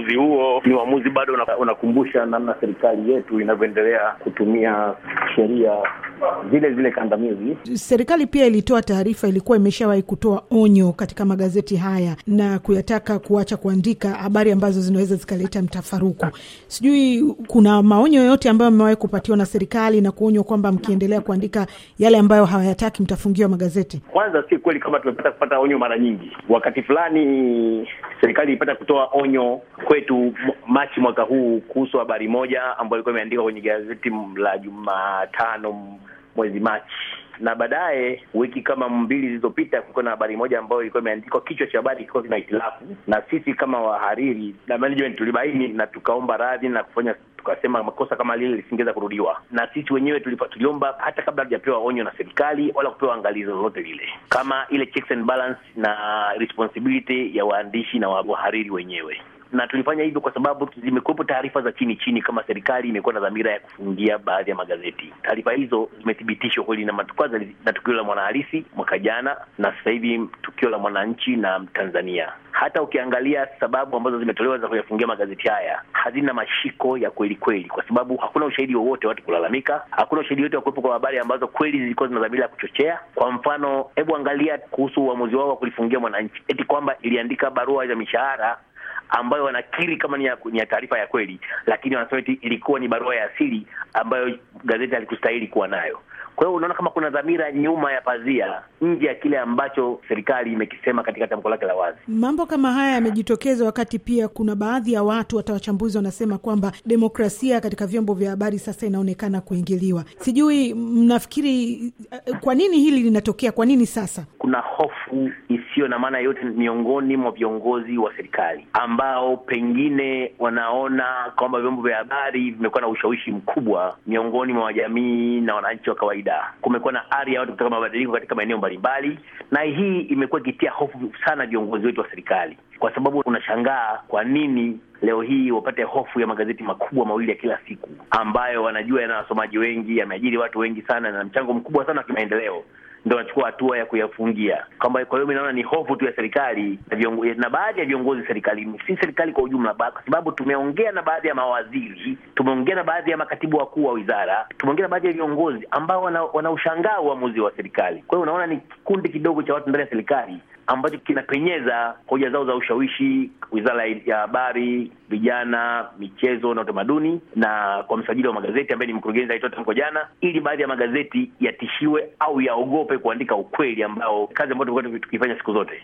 uamuzi huo ni uamuzi bado unakumbusha namna serikali yetu inavyoendelea kutumia sheria zile zile kandamizi. Serikali pia ilitoa taarifa, ilikuwa imeshawahi kutoa onyo katika magazeti haya na kuyataka kuacha kuandika habari ambazo zinaweza zikaleta mtafaruku. Sijui kuna maonyo yoyote ambayo amewahi kupatiwa na serikali na kuonywa kwamba mkiendelea kuandika yale ambayo hawayataki mtafungiwa magazeti? Kwanza si kweli kama tumepata kupata onyo mara nyingi. Wakati fulani serikali ilipata kutoa onyo kwetu Machi mwaka huu kuhusu habari moja ambayo ilikuwa imeandikwa kwenye gazeti la Jumatano mwezi Machi na baadaye wiki kama mbili zilizopita kulikuwa na habari moja ambayo ilikuwa imeandikwa, kichwa cha habari kilikuwa kina hitilafu, na sisi kama wahariri na management tulibaini na tukaomba radhi na kufanya tukasema makosa kama lile lisingeweza kurudiwa, na sisi wenyewe tuliomba hata kabla hatujapewa onyo na serikali wala kupewa angalizo lolote lile, kama ile checks and balance na responsibility ya waandishi na wahariri wenyewe na tulifanya hivyo kwa sababu zimekuwepo taarifa za chini chini kama serikali imekuwa na dhamira ya kufungia baadhi ya magazeti. Taarifa hizo zimethibitishwa kweli na kwanza na tukio la Mwanahalisi mwaka jana, na sasa hivi tukio la Mwananchi na Tanzania. Hata ukiangalia sababu ambazo zimetolewa za kuyafungia magazeti haya hazina mashiko ya kweli kweli, kwa sababu hakuna ushahidi wowote watu kulalamika, hakuna ushahidi wote wa kuwepo kwa habari ambazo kweli zilikuwa zina dhamira ya kuchochea. Kwa mfano, hebu angalia kuhusu uamuzi wao wa kulifungia Mwananchi, eti kwamba iliandika barua za mishahara ambayo wanakiri kama ni ya, ya taarifa ya kweli, lakini wanasema eti ilikuwa ni barua ya asili ambayo gazeti halikustahili kuwa nayo. Kwa hiyo unaona kama kuna dhamira nyuma ya pazia, nje ya kile ambacho serikali imekisema katika tamko lake la wazi. Mambo kama haya yamejitokeza wakati pia kuna baadhi ya watu, hata wachambuzi, wanasema kwamba demokrasia katika vyombo vya habari sasa inaonekana kuingiliwa. Sijui mnafikiri kwa nini hili linatokea? Kwa nini sasa kuna hofu isiyo na maana yote miongoni mwa viongozi wa serikali ambao pengine wanaona kwamba vyombo vya habari vimekuwa na ushawishi mkubwa miongoni mwa jamii na wananchi wa kawaida. Kumekuwa na ari ya watu kutaka mabadiliko katika maeneo mbalimbali, na hii imekuwa ikitia hofu sana viongozi wetu wa serikali, kwa sababu unashangaa kwa nini leo hii wapate hofu ya magazeti makubwa mawili ya kila siku ambayo wanajua yana wasomaji wengi, yameajiri watu wengi sana na mchango mkubwa sana wa kimaendeleo ndo wanachukua hatua ya kuyafungia kwamba. Kwa hiyo mi naona ni hofu tu ya serikali na, na baadhi ya viongozi serikalini, si serikali kwa ujumla, kwa sababu tumeongea na baadhi ya mawaziri, tumeongea na baadhi ya makatibu wakuu wa wizara, tumeongea na baadhi ya viongozi ambao wanaushangaa wana uamuzi wa serikali. Kwa hiyo unaona ni kikundi kidogo cha watu ndani ya serikali ambacho kinapenyeza hoja zao za ushawishi wizara ya habari, vijana, michezo na utamaduni, na kwa msajili wa magazeti ambaye ni mkurugenzi alitoa tamko jana, ili baadhi ya magazeti yatishiwe au yaogope kuandika ukweli ambao kazi ambayo tumekuwa tukifanya siku zote.